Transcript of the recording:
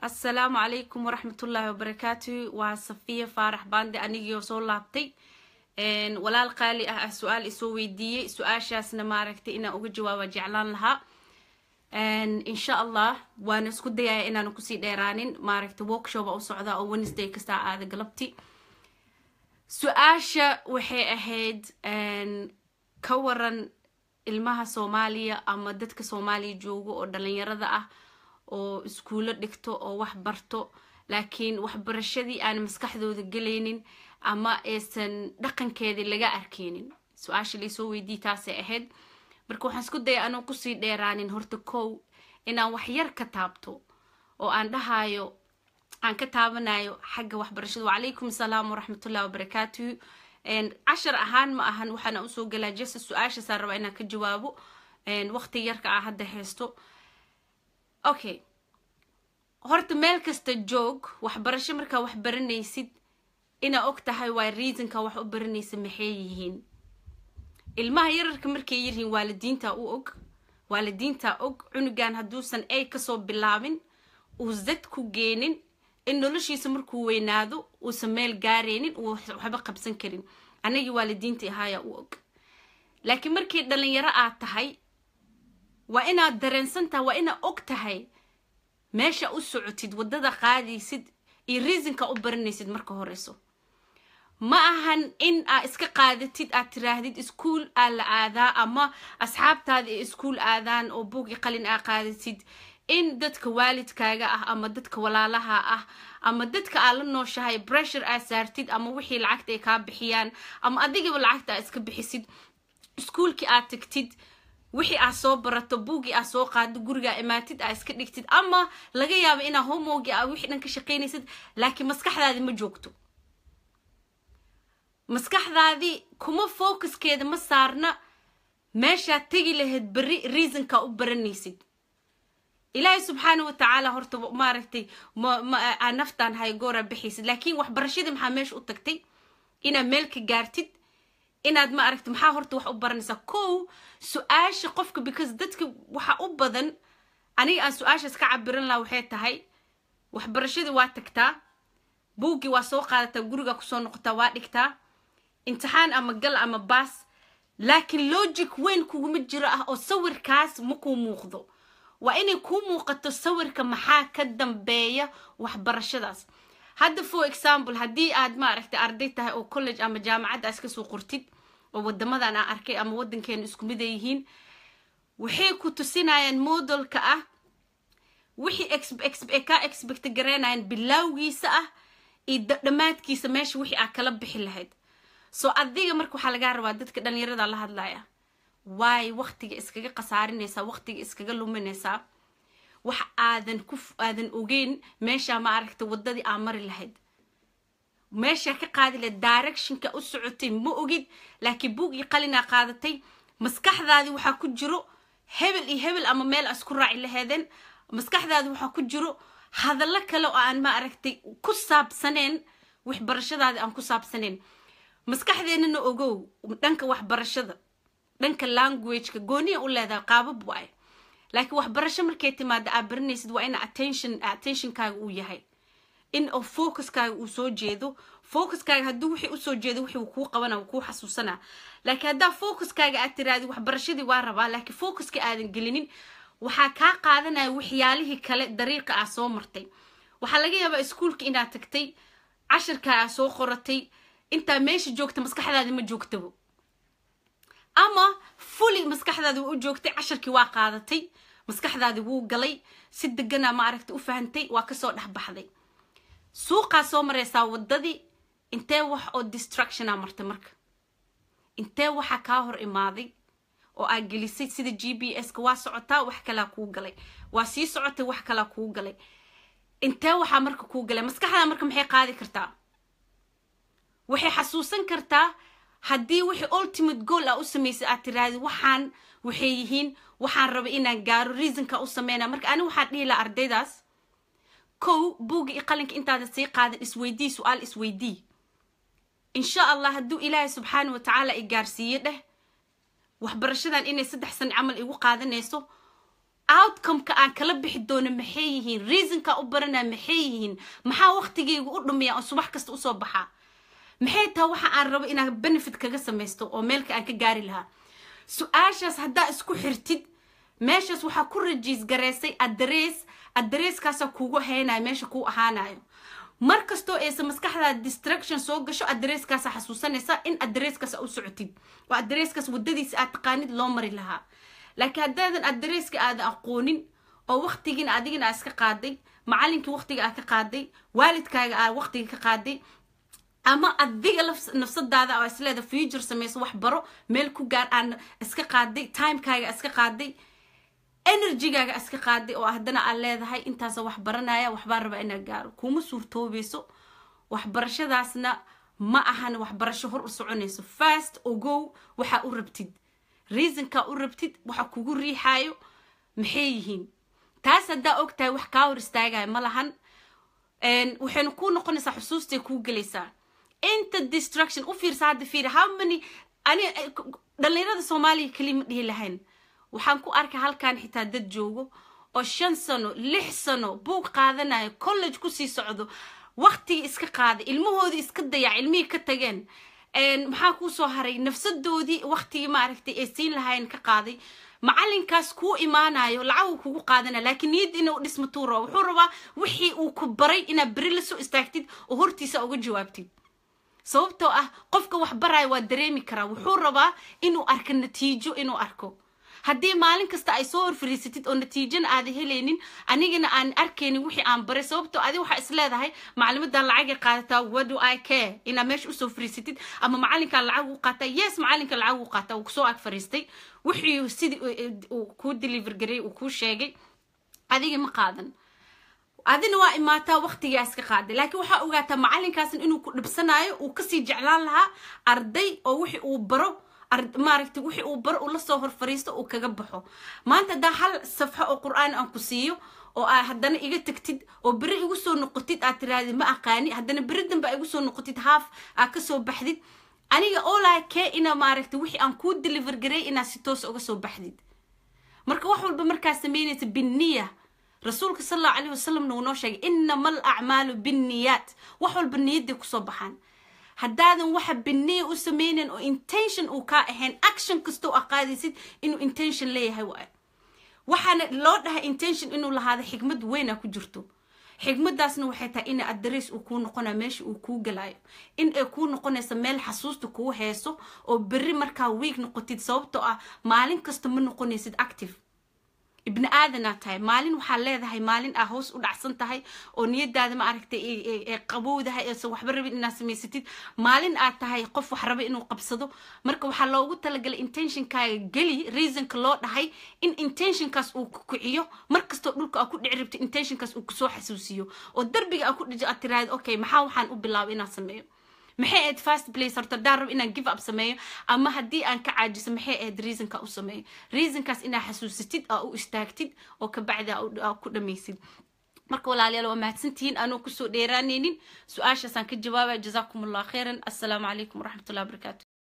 assalaamu calaykum waraxmatullaahi wabarakaatu waa safiya faarax baande anigii oo soo laabtay walaal qaali ah ah su-aal isoo weydiiyey su-aashaasna maaragtay inaan uga jawaaba jeclaan lahaa insha allah waana isku dayaya inaanu kusii dheeraanin maaragtay workshop u socdaa oo wednesday kastaa aada galabti su-aasha waxay ahayd ka waran ilmaha soomaaliya ama dadka soomaaliya joogo oo dhalinyarada ah oo iskuulo dhigto oo wax barto laakiin waxbarashadii aan maskaxdooda gelaynin ama aysan dhaqankeedii laga arkeynin su-aasha laysoo weydii taasay ahayd marka waxaan isku daya anuu kusii dheeraanin horta kow inaan wax yar ka taabto oo aan dhahayo aan ka taabanayo xagga waxbarashada wacalaykum asalaam waraxmatullahi wabarakaatuhu cashar ahaan ma ahan waxaana usoo galaa jesa su-aashaasaa rabaa inaan ka jawaabo waqti yarka ah hadda haysto okay horta meel kasta joog waxbarasho markaa wax baranaysid inaa og tahay waa reasonka wax u baranaysa maxay yihiin ilmaha yararka markay yaryihiin waalidiinta u og waalidiinta og cunugan hadduusan ay kasoo bilaabin uu zad ku geenin in noloshiisa markuu weynaado uusan meel gaaraynin uu waxba qabsan karin anagii waalidiintii ahaayaa u og laakiin markii dhalinyaro aad tahay waa inaad dareensan tahay waa inaad og tahay meesha u socotid waddada qaadaysid iyo reasonka u baranaysid marka horeyso ma ahan in aa iska qaadatid aad tiraahdid iskuol aa la aadaa ama asxaabtaada ee iskuol aadaan oo buugi qalin aa qaadatid in dadka waalidkaaga ah ama dadka walaalaha ah ama dadka aa la nooshahay bressure aa saartid ama wixii lacagta ay kaa bixiyaan ama adigaba lacagta aa iska bixisid iskuolkii aad tagtid wixii aa soo barato buugii aa soo qaado gurigaa imaatid aa iska dhigtid ama laga yaabo inaa homogi aa wixii dhan ka shaqaynaysid laakiin maskaxdaadi ma joogto maskaxdaadii kuma focuskeeda ma saarna meeshaad tegi lahayd berri reasonka u baranaysid ilaahay subxaana watacaala horta maaragtay maa naftaan haygoora bixaysid laakiin waxbarashadii maxaa meesha u tagtay inaad meel ka gaartid inaad ma aragti maxaa horta wax u baranaysaa kow su-aasha qofka because dadka waxa u badan aniga aan su-aashaas ka cabiran laha waxay tahay waxbarashadii waa tagtaa buuggii waa soo qaadataa gurigaa kusoo noqotaa waa dhigtaa imtixaan ama gal ama baas laakiin logic weyn kuguma jiro ah oo sawirkaas ma kuu muuqdo waa inay kuu muuqato sawirka maxaa ka dambeeya waxbarashadaas hadda for example haddii aad maaragtay arday tahay oo college ama jaamacadda iska soo qortid oo wadamadan aan arkay ama waddankeena isku mid ay yihiin waxay ku tusinayaan modelka ah wixii ka expect garaynayaan bilowgiisa ah iyo dhammaadkiisa meesha wixii aa kala bixi lahayd soo adiga marka waxaa lagaa rabaa dadka dhalinyarada la hadlaya waay waqtiga iskaga khasaarinaysaa waqtiga iskaga luminaysaa wax aadan ku aadan ogeyn meeshaa ma aragta waddadii aa mari lahayd meeshaa ka qaadi lahayd directionka u socotay ma ogid laakiin buug iyo qalinaa qaadatay maskaxdaadii waxaa ku jiro hebel iyo hebel ama meel aa isku raaci laheedeen maskaxdaadi waxaa ku jiro hadallo kale oo aan ma aragtay ku saabsaneen waxbarashadaadi aan ku saabsaneen maskaxdeennana ogow dhanka waxbarashada dhanka languageka gooniya u leedahay qaabab waaye laakiin waxbarasho markay timaada aad baranaysid waa ina attention attentionkaaga uu yahay in oo focuskaaga uu soo jeedo focuskaaga hadduu wixii usoo jeedo wixii kuu qabana kuu xasuusanaa laakiin haddaa focuskaaga aad tiraadi waxbarashadii waa rabaa laakiin focuska aadan gelinin waxaa kaa qaadanaya waxyaalihii kale dariiqa aa soo martay waxaa laga yaabaa iskuolka inaad tagtay cashirkaa aa soo qoratay intaa meesha joogta maskaxdaadi ma joogtabo ama fully maskaxdaadi waa u joogtay casharkii waa qaadatay maskaxdaadi wuu galay si deganaa ma aragta u fahantay waa kasoo dhexbaxday suuqaa soo maraysaa waddadii intee wax oo distractiona martay marka intee waxaa kaa hor imaaday oo aa gelisay sida g b s-ka waa socotaa wax kalaa kuu galay waa sii socotay wax kalaa kuu galay intee waxaa marka kuu galay maskaxdaa marka maxay qaadi kartaa waxay xasuusan kartaa haddii wixii ultimate goal aa u samaysay aad tiraahdi waxaan waxay yihiin waxaan raba inaan gaaro reasonka u sameynaa marka ani waxaan dhihi laha ardaydaas kow buugga iyo qalinka intaadan sii qaadan isweydii su-aal isweydii insha allah hadduu ilaahay subxaana wa tacaala i gaarsiiye dheh waxbarashadan inay saddex san camal igu qaadanayso outcomeka aan kala bixi doono maxay yihiin reasonka u baranaa maxay yihiin maxaa waqtigayga u dhumiya oo subax kasta usoo baxaa maxay taha waxa aan rabo inaan benefit kaga samaysto oo meelka aan ka gaari lahaa su-aashaas haddaa isku xirtid meeshaas waxaa ku rajiis garaysay adrees adreeskaasaa kuugu haynayo meesha kuu ahaanayo mar kastoo aysa maskaxdaada distraction soo gasho adreeskaasa xasuusanaysa in adreeskaas u socotid oo adreeskaas wadadiisa aad taqaanid loo mari lahaa laakiin haddaadan adreeska aadan aqoonin oo waqtigiina adigina aa iska qaaday macalinkii waqtiga aa ka qaaday waalidkaaga aa waqtiga ka qaaday ama adiga nafsadaada oo isleeda future samayso wax baro meel ku gaar aan iska qaaday timekaaga iska qaaday energygaaga iska qaaday oo haddana aad leedahay intaasa wax baranaya waxbaa raba inaad gaaro kuma suurtoobayso waxbarashadaasna ma ahan waxbarasho hor u soconayso fast ogow waxaa u rabtid reasonkaa u rabtid waxa kugu riixaayo maxay yihiin taas haddaa og tahay wax kaa hor istaagaya ma lahan waxayna kuu noqonaysaa xusuustay kuu gelaysaa inta distraction u fiirsa hadda fiiri how many ani dhallinyarada soomaaliya keliya ma dhihi lahayn waxaan ku arkay halkan xitaa dad joogo oo shan sano lix sano buug qaadanayo college kusii socdo waqtigii iska qaaday ilmahoodii iska dayac ilmihii ka tageen maxaa kuu soo haray nafsadoodii waqtigii maaragtay ay siin lahayn ka qaaday macalinkaas kuu imaanayo lacag kugu qaadanaya laakiin niyadda inuu dhismo tuu rabo wuxuu rabaa wixii uu ku baray inaad beri la soo istaagtid oo hortiisa uga jawaabtid sababtoo ah qofka wax baraya waa dareemi karaa wuxuu rabaa inuu arko natiijo inuu arko haddii maalin kasta ay soo horfariisatid oo natiijana aada helaynin anigana aan arkaynin wixii aan baray sababtoo adi waxaa is leedahay maclimadan lacagay qaadataa wado i care inaad meesha usoo fariisatid ama macalinkaan lacag u qaataa yes macalinka lacag u qaataa uu kusoo ag fariistay wixii sidii uu kuu deliver garay uu kuu sheegay adiga ma qaadan adina waa imaataa waqtigaa iska qaaday laakiin waxaa ogaataa macalinkaasna inuu ku dhibsanayo uu kasii jeclaan lahaa arday oo wixii uu baro maaragtay wixii uu baro uu lasoo hor fariisto uu kaga baxo maanta haddaa hal safxo oo qur-aan aan ku siiyo oo aa haddana iga tagtid oo beri igu soo noqotid aad tirahdid ma aqaani haddana beri dambe aa igu soo noqotid haaf aa kasoo baxdid aniga olaa kee ina maaragtay wixii aan kuu deliver garay inaad si toos uga soo baxdid marka wax walba markaa samaynaysa binniya rasuulka sal allahu calayhi wasalamna uu noo sheegay inama al acmaalu binniyaat wax walba niyadday kusoo baxaan haddaadan waxa biniya u sameynan oo intention uu kaa ahayn action kasta oo aqaadaysid inuu intention leeyahay waay waxaana loo dhahay intention inuu lahaado xigmad weyna ku jirto xigmadaasna waxay tahay ina adres uu kuu noqonayo meesha uu kuu galayo in ay kuu noqonayso meel xasuusta kuu heeso oo berri markaa wiig noqotid sababtoo ah maalin kasta ma noqonaysid active ibni aadanaa tahay maalin waxaa leedahay maalin aa hoos u dhacsan tahay oo niyadaada ma aragtay ee qabowdahay eesan waxba rabin inaad samaysatid maalin aad tahay qof wax raba inuu qabsado marka waxaa loogu talagalay intentionkaaga geli reasonka loo dhahay in intentionkaas uu ku kiciyo markastoo dhulka aa ku dhici rabto intentionkaas uu kusoo xasuusiyo oo darbiga aa ku dhijo aad tiraahid okay maxaa waxaan u bilaabay inaan sameeyo maxay ahayd fast place horta haddaan rabo inaan give up sameeyo ama haddii aan ka caajiso maxay ahayd reasonka u sameeyo reasonkaas inaa xasuusatid aa u istaagtid oo kabacdi aa ku dhamaysid marka walaalayaal waa mahadsantihiin anuu kusoo dheeraanaynin su-aashaasaan ka jawaabaya jazaakum allah khayran assalaamu calaykum waraxmatullahi wabarakaatu